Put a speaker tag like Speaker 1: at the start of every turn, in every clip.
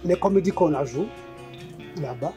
Speaker 1: les comédies qu'on a jouées là-bas.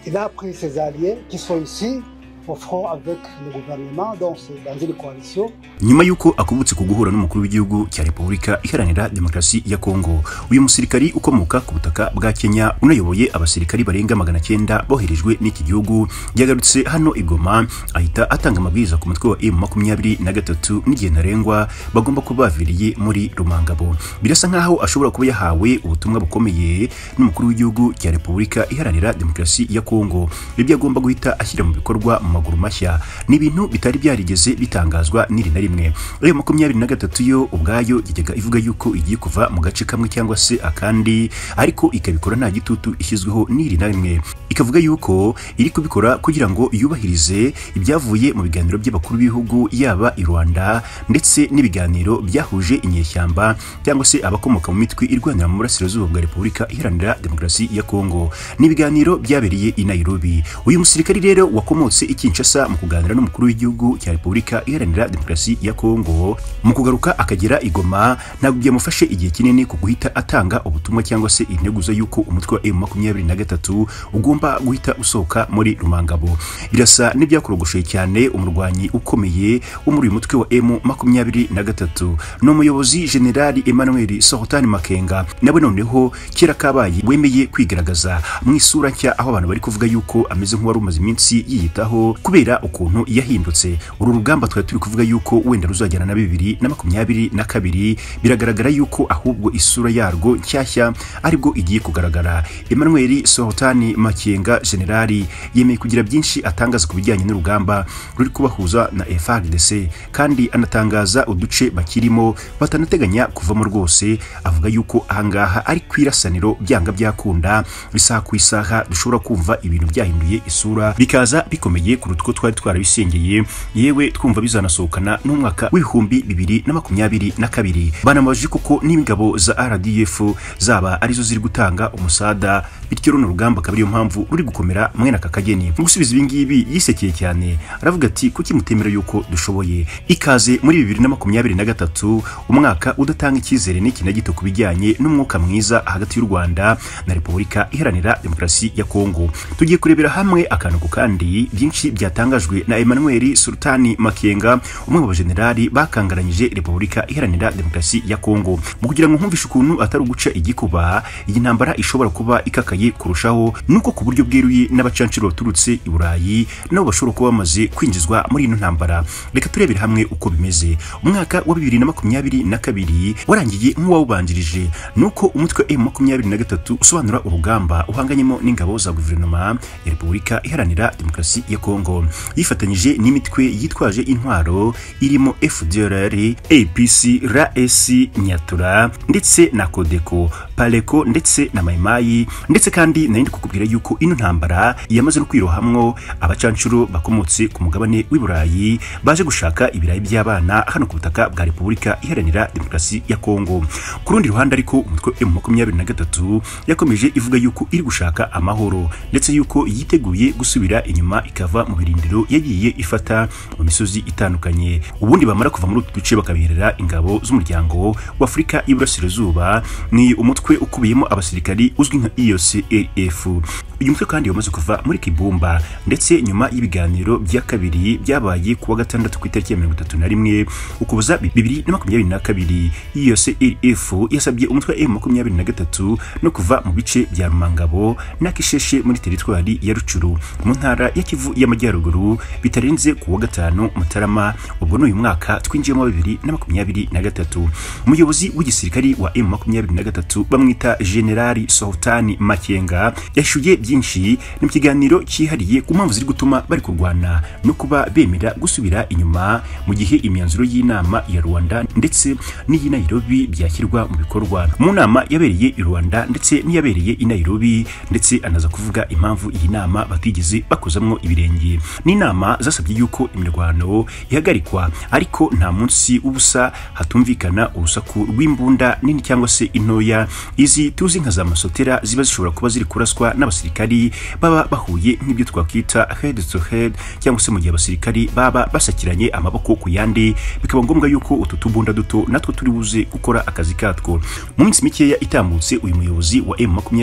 Speaker 1: Il a pris ses alliés qui sont ici au front avec le gouvernement, donc c'est dans une coalition.
Speaker 2: nyuma y'uko akubutse ku guhura n'umukuru w'igihugu cya repubulika iharanira demokarasi ya kongo uyu musirikari ukomoka ku butaka bwa kenya unayoboye abasirikari barenga magana cyenda boherejwe n'iki gihugu yagarutse hano i goma ahita atanga amabwiriza ku mutwe wa m makumyabiri na gatatu n'igihe ntarengwa bagomba kuba baviriye muri rumangabo birasa nk'aho ashobora kuba yahawe ubutumwa bukomeye n'umukuru w'igihugu cya repubulika iharanira demokarasi ya kongo ibyo agomba guhita ashyira mu bikorwa mu maguru mashya ni ibintu bitari byarigeze bitangazwa n'iri na rimwe ayo makumyabiri na gatatu yo ubwayo yajyaga ivuga yuko igiye kuva mu gace kamwe cyangwa se akandi ariko ikabikora nta gitutu ishyizweho n'iri na rimwe ikavuga yuko iri kubikora kugira ngo yubahirize ibyavuye mu biganiro by'abakuru b'ibihugu yaba i rwanda ndetse n'ibiganiro byahuje inyeshyamba cyangwa se abakomoka mu mitwe irwanira mu burasirazuba bwa repubulika iharanira demokarasi ya kongo ni ibiganiro byabereye i nairobi uyu musirikari rero wakomotse i kinshasa mu kuganira n'umukuru w'igihugu cya repubulika iharanira demokarasi ya kongo mu kugaruka akagera i goma ntabwo byamufashe igihe kinini ku guhita atanga ubutumwa cyangwa se integuza y'uko umutwe wa m makumyabiri na gatatu ugomba guhita usohoka muri rumangabo birasa n'ibyakorogoshoye cyane umurwanyi ukomeye wo muri uyu mutwe wa m makumyabiri na gatatu ni umuyobozi generali emmanuel sohotani makenga nawe noneho kera kabaye wemeye kwigaragaza mu isura nshya aho abantu bari kuvuga yuko ameze nk'uwari umaze iminsi yiyitaho kubera ukuntu yahindutse uru rugamba twari turi kuvuga yuko wenda ruzajyana na bibiri na makumyabiri na kabiri biragaragara yuko ahubwo isura yarwo nshyashya aribwo igiye kugaragara emmanuel sohotani makenga generali yemeye kugira byinshi atangaza ku bijyanye n'urugamba ruri kubahuza na frdc kandi anatangaza uduce bakirimo batanateganya kuvamo rwose avuga yuko ahangaha ari ku irasaniro byanga byakunda isaha ku isaha dushobora kumva ibintu byahinduye isura bikaza bikomeye kuruta uko twari twarabisengeye yewe twumva bizanasohokana n'umwaka w'ibihumbi bibiri na makumyabiri na kabiri banamubajije kuko n'ingabo za rdf zaba arizo ziri gutanga umusada bityo runo rugamba akaba ariyo mpamvu ruri gukomera mwene aka kageni mu gusubiza ibi ngibi yisekeye cyane aravuga ati kuki mutemera yuko dushoboye ikaze muri bibiri na makumyabiri na gatatu umwaka udatanga icyizere n'iki na gito ku bijyanye n'umwuka mwiza hagati y'u rwanda na repubulika iharanira demokarasi ya kongo tugiye kurebera hamwe akantu ku kandi byinshi byatangajwe na emmanuel sultani makenga umwe mu bajenerali bakangaranyije repubulika iharanira demokarasi ya kongo mu kugira ngo nkumvishe ukuntu atari uguca igikuba iyi ntambara ishobora kuba ikakaye kurushaho nuko ku buryo bweruye n'abacanciro baturutse i burayi nabo bashobora kuba bamaze kwinjizwa muri ino ntambara reka turebere hamwe uko bimeze umwaka wa bibiri na makumyabiri na kabiri warangiye nk'uwawubanjirije nuko umutwe m makumyabiri na gatatu usobanura urugamba uhanganyemo n'ingabo za guverinoma ya repubulika iharanira demokarasi ya kongo yifatanyije n'imitwe yitwaje intwaro irimo fdrr apc ras nyatura ndetse na kodeko paleko ndetse na mayimayi ndetse kandi nari kukubwira yuko ino ntambara yamaze no kwirohamwo abacancuro bakomotse ku mugabane w'i burayi baje gushaka ibirayi by'abana hano ku butaka bwa repubulika iharanira demokarasi ya kongo ku rundi ruhande ariko umutwe m makumyabiri na gatatu yakomeje ivuga yuko iri gushaka amahoro ndetse yuko yiteguye gusubira inyuma ikava mu birindiro yagiye ifata mu misozi itandukanye ubundi bamara kuva muri utu duce bakabiherera ingabo z'umuryango w'afurika y'iburasirazuba ni umutwe ukubiyemo abasirikari uzwi nka EOCRF uyu mutwe kandi wamaze kuva muri Kibumba ndetse nyuma y'ibiganiro bya kabiri byabaye kuwa gatandatu ku itariki ya mirongo itatu na rimwe ukuboza bibiri na makumyabiri na kabiri EOCRF yasabye umutwe wa makumyabiri na gatatu no kuva mu bice bya Rumangabo na Kisheshe muri teritwari ya Rucuru mu ntara ya Kivu y'Amajyaruguru bitarenze kuwa gatanu Mutarama ubwo n'uyu mwaka twinjiyemo bibiri na makumyabiri na gatatu umuyobozi w'igisirikari wa M makumyabiri na gatatu bamwita Generali Sohutani Makenga yashuye byinshi ni mu kiganiro cyihariye ku mpamvu ziri gutuma bari kurwana no kuba bemera gusubira inyuma mu gihe imyanzuro y'inama ya Rwanda ndetse n'iyi Nairobi byashyirwa mu bikorwa mu nama yabereye i Rwanda ndetse n'iyabereye i Nairobi ndetse anaza kuvuga impamvu iyi nama batigeze bakozamwo ibirenge ni inama zasabye yuko imirwano ihagarikwa ariko nta munsi ubusa hatumvikana urusaku rw'imbunda nini cyangwa se intoya izi tuzi nka za masotera ziba zishobora kuba ziri kuraswa n'abasirikari baba bahuye nk'ibyo twakwita head to head cyangwa se mu gihe abasirikari baba basakiranye amaboko ku yandi bikaba ngombwa yuko utu tubunda duto natwo turi buze gukora akazi katwo mu minsi mikeya itambutse uyu muyobozi wa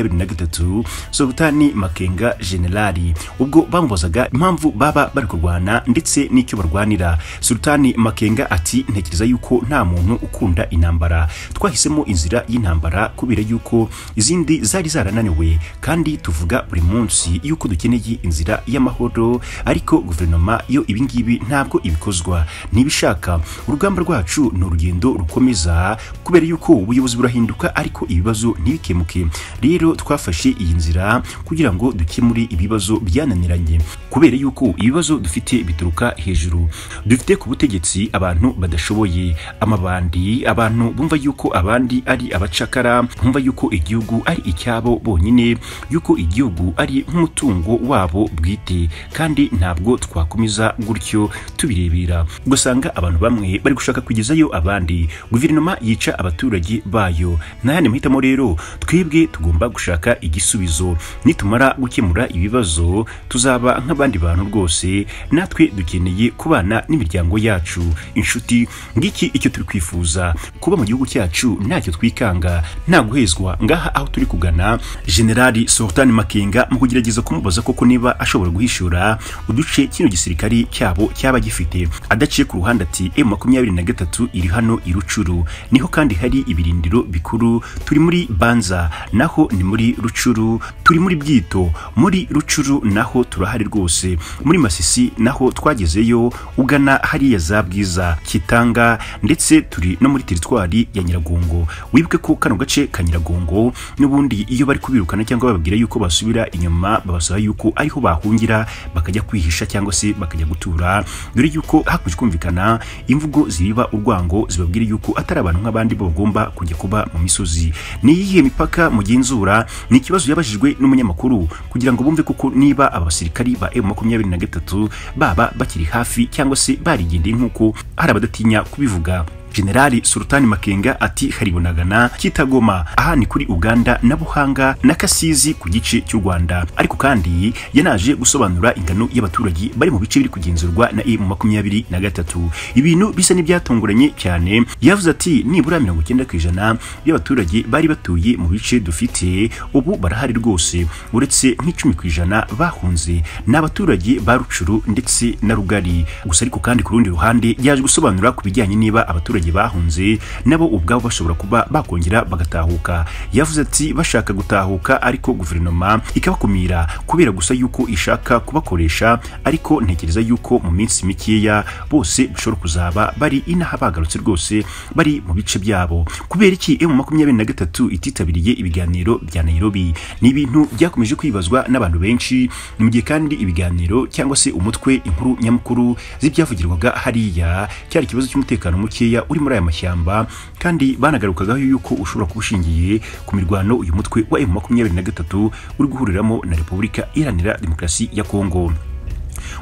Speaker 2: M23 Sultani Makenga Generali ubwo bamubazaga impamvu baba bari kurwana ndetse n'icyo barwanira Sultani Makenga ati ntekereza yuko nta muntu ukunda intambara twahisemo inzira y'intambara kubera yuko izindi zari zarananiwe kandi tuvuga buri munsi yuko dukeneye inzira y'amahoro ariko guverinoma yo ibingibi ntabwo ibikozwa ntibishaka urugamba rwacu ni urugendo rukomeza kubera yuko ubuyobozi burahinduka ariko ibibazo ntibikemuke rero twafashe iyi nzira kugira ngo dukemure ibibazo byananiranye kubera yuko ibibazo dufite bituruka hejuru dufite ku butegetsi abantu badashoboye amabandi abantu bumva yuko abandi ari abacakara bumva yuko igihugu ari icyabo bonyine yuko igihugu ari nk'umutungo wabo bwite kandi ntabwo twakomeza gutyo tubirebera ugasanga abantu bamwe bari gushaka kugezayo abandi guverinoma yica abaturage bayo nayandi mahitamo rero twebwe tugomba gushaka igisubizo nitumara gukemura ibibazo tuzaba nk'abandi bantu rwose natwe dukeneye kubana n'imiryango yacu inshuti ngiki icyo turi kwifuza kuba mu gihugu cyacu ntacyo twikanga nta guhezwa ngaha aho turi kugana generali sultan makenga mu kugerageza kumubaza koko niba ashobora guhishura uduce kino gisirikari cyabo cyaba gifite adaciye ku ruhande ati m makumyabiri na gatatu iri hano irucuru niho kandi hari ibirindiro bikuru turi muri banza naho ni muri rucuru turi muri bwito muri rucuru naho turahari rwose muri masisi naho twagezeyo ugana hariya za bwiza kitanga ndetse turi no muri teritwari ya nyiragongo wibuke ko kano gace ka nyiragongo n'ubundi iyo bari kubirukana cyangwa bababwira yuko basubira inyuma babasaba yuko ariho bahungira bakajya kwihisha cyangwa se bakajya gutura dore yuko hakomeje kumvikana imvugo ziriba urwango zibabwira yuko atari abantu nk'abandi bo bagomba kujya kuba mu misozi ni iyihe mipaka mugenzura ni ikibazo yabajijwe n'umunyamakuru kugira ngo bumve koko niba abasirikari ba M23 baba bakiri hafi cyangwa se barigendeye nk'uko hari abadatinya kubivuga generali sultani makenga ati haribonagana kitagoma aha ni kuri uganda na buhanga na kasizi ku gice cy'u rwanda ariko kandi yanaje gusobanura ingano y'abaturage bari mu bice biri kugenzurwa na emu makumyabiri na gatatu ibintu bisa n'ibyatunguranye cyane yavuze ati nibura mirongo icyenda ku ijana by'abaturage bari batuye mu bice dufite ubu barahari rwose uretse nk'icumi ku ijana bahunze ni abaturage ba rucuru ndetse na rugari gusa ariko kandi ku rundi ruhande yaje gusobanura ku bijyanye niba abaturage abaturage bahunze nabo ubwabo bashobora kuba bakongera bagatahuka yavuze ati bashaka gutahuka ariko guverinoma ikabakumira kubera gusa yuko ishaka kubakoresha ariko ntekereza yuko mu minsi mikeya bose bashobora kuzaba bari inaha bagarutse rwose bari mu bice byabo kubera iki emu makumyabiri na gatatu ititabiriye ibiganiro bya nairobi ni ibintu byakomeje kwibazwa n'abantu benshi ni mu gihe kandi ibiganiro cyangwa se umutwe inkuru nyamukuru z'ibyavugirwaga hariya cyari ikibazo cy'umutekano mukeya uri muri aya mashyamba kandi banagarukagaho yuko ushobora kuba ushingiye ku mirwano uyu mutwe wa M23 uri guhuriramo na Repubulika Iharanira Demokarasi ya Kongo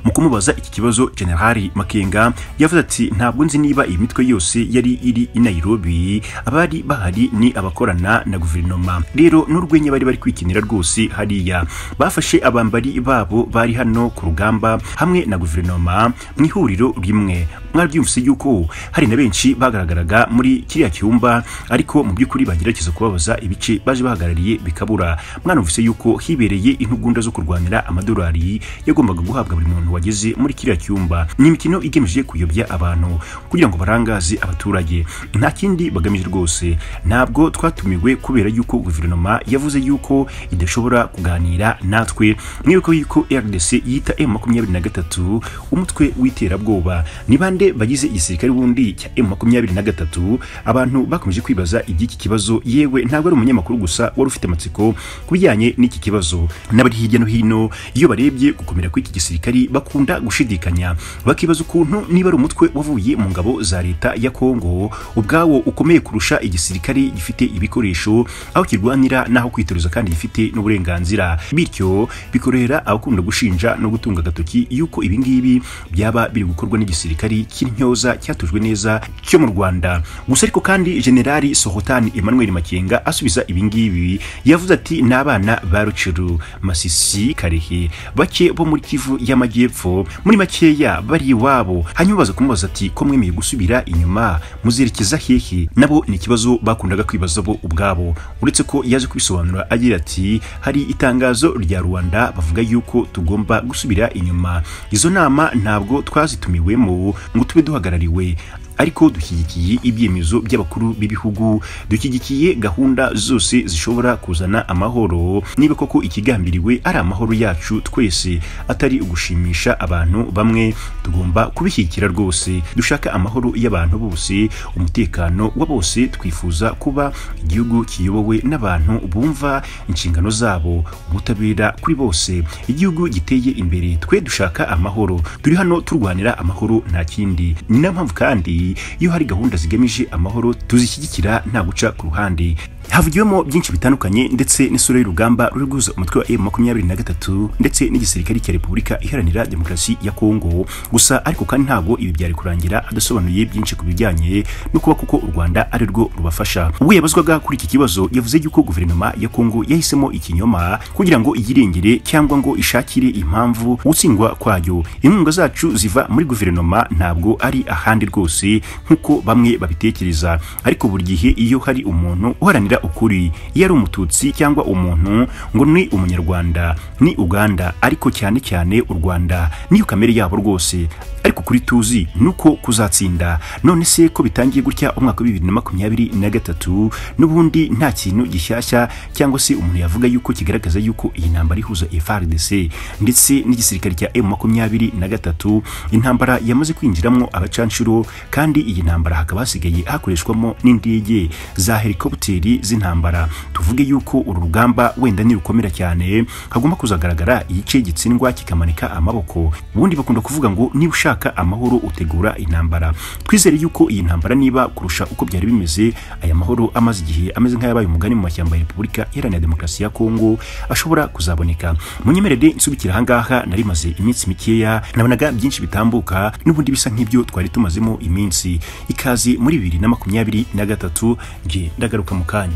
Speaker 2: mu kumubaza iki kibazo generali makenga yavuze ati ntabwo nzi niba iyi mitwe yose yari iri i nairobi abari bahari ni abakorana na guverinoma rero n'urwenya bari bari kwikinira rwose hariya bafashe abambari babo bari hano ku rugamba hamwe na guverinoma mu ihuriro rimwe mwabyumvise yuko hari na benshi bagaragaraga muri kiriya cyumba ariko mu by'ukuri bagerageza kubabaza ibice baje bahagarariye bikabura mwanumvise yuko hibereye intugunda zo kurwanira amadolari yagombaga guhabwa buri muntu wageze muri kiriya cyumba ni imikino igamije kuyobya abantu kugira ngo barangaze abaturage nta kindi bagamije rwose ntabwo twatumiwe kubera yuko guverinoma yavuze yuko idashobora kuganira natwe mwibuke yuko rdc yita m makumyabiri na gatatu umutwe w'iterabwoba ni bande bagize igisirikare bundi cya m makumyabiri na gatatu abantu bakomeje kwibaza iby'iki kibazo yewe ntabwo ari umunyamakuru gusa wari ufite amatsiko ku bijyanye n'iki kibazo n'abari hirya no hino iyo barebye gukomera kw'iki gisirikare bakunda gushidikanya bakibaza ukuntu niba ari umutwe wavuye mu ngabo za leta ya Kongo ubwawo ukomeye kurusha igisirikare gifite ibikoresho aho kirwanira n'aho kwitoruza kandi gifite n'uburenganzira bityo bikorohera abakunda gushinja no gutunga agatoki yuko ibingibi byaba biri gukorwa n'igisirikare cy'intyoza cyatujwe neza cyo mu Rwanda gusa ariko kandi Generali Sohotan Emmanuel Makenga asubiza ibingibi yavuze ati n'abana ba Rucuru Masisi Karehe bake bo muri Kivu y'Amajyepfo muri makeya bari iwabo hanyuma baza kumubaza ati ko mwemeye gusubira inyuma muzerekeza hehe nabo ni ikibazo bakundaga kwibaza bo ubwabo uretse ko yaje kubisobanura agira ati hari itangazo rya Rwanda bavuga yuko tugomba gusubira inyuma izo nama ntabwo twazitumiwemo ngo tube duhagarariwe ariko dushyigikiye ibyemezo by'abakuru b'ibihugu dushyigikiye gahunda zose zishobora kuzana amahoro niba koko ikigambiriwe ari amahoro yacu twese atari ugushimisha abantu bamwe tugomba kubishyigikira rwose dushaka amahoro y'abantu bose umutekano wa bose twifuza kuba igihugu kiyobowe n'abantu bumva inshingano zabo ubutabera kuri bose igihugu giteye imbere twe dushaka amahoro turi hano turwanira amahoro nta kindi ni nayo mpamvu kandi iyo hari gahunda zigamije amahoro tuzishyigikira nta guca ku ruhande havugiwemo byinshi bitandukanye ndetse n'isura y'urugamba ruri guhuza umutwe wa M23 ndetse n'igisirikare cya Repubulika Iharanira Demokarasi ya Kongo gusa ariko kandi ntabwo ibi byari kurangira adasobanuye byinshi ku bijyanye no kuba kuko u Rwanda ari rwo rubafasha ubwo yabazwaga kuri iki kibazo yavuze yuko guverinoma ya Kongo yahisemo ikinyoma kugira ngo iyirengere cyangwa ngo ishakire impamvu gutsindwa kwayo inkunga zacu ziva muri guverinoma ntabwo ari ahandi rwose nk'uko bamwe babitekereza ariko buri gihe iyo hari umuntu uharanira ukuri iyo ari umututsi cyangwa umuntu ngo ni umunyarwanda ni uganda ariko cyane cyane u rwanda niyo kamere yabo rwose ariko kuri tuzi nuko kuzatsinda none se ko bitangiye gutya umwaka wa bibiri na makumyabiri na gatatu n'ubundi nta kintu gishyashya cyangwa se umuntu yavuga yuko kigaragaza yuko iyi ntambara ihuza FARDC ndetse n'igisirikare cya M makumyabiri na gatatu intambara yamaze kwinjiramo abacanshuro kandi iyi ntambara hakaba hasigaye hakoreshwamo n'indege za helikopteri z'intambara tuvuge yuko uru rugamba wenda nirukomera cyane hagomba kuzagaragara igice gitsindwa kikamanika amaboko ubundi bakunda kuvuga ngo niba ushaka amahoro utegura intambara twizere yuko iyi ntambara niba kurusha uko byari bimeze aya mahoro amaze igihe ameze nk'ayabaye umugani mu mashyamba ya Repubulika Iharanira Demokarasi ya Kongo ashobora kuzaboneka munyemerere nsubikira ahangaha nari maze iminsi mikeya nabonaga byinshi bitambuka n'ubundi bisa nk'ibyo twari tumazemo iminsi ikaze muri bibiri na makumyabiri na gatatu nge ndagaruka mu kanya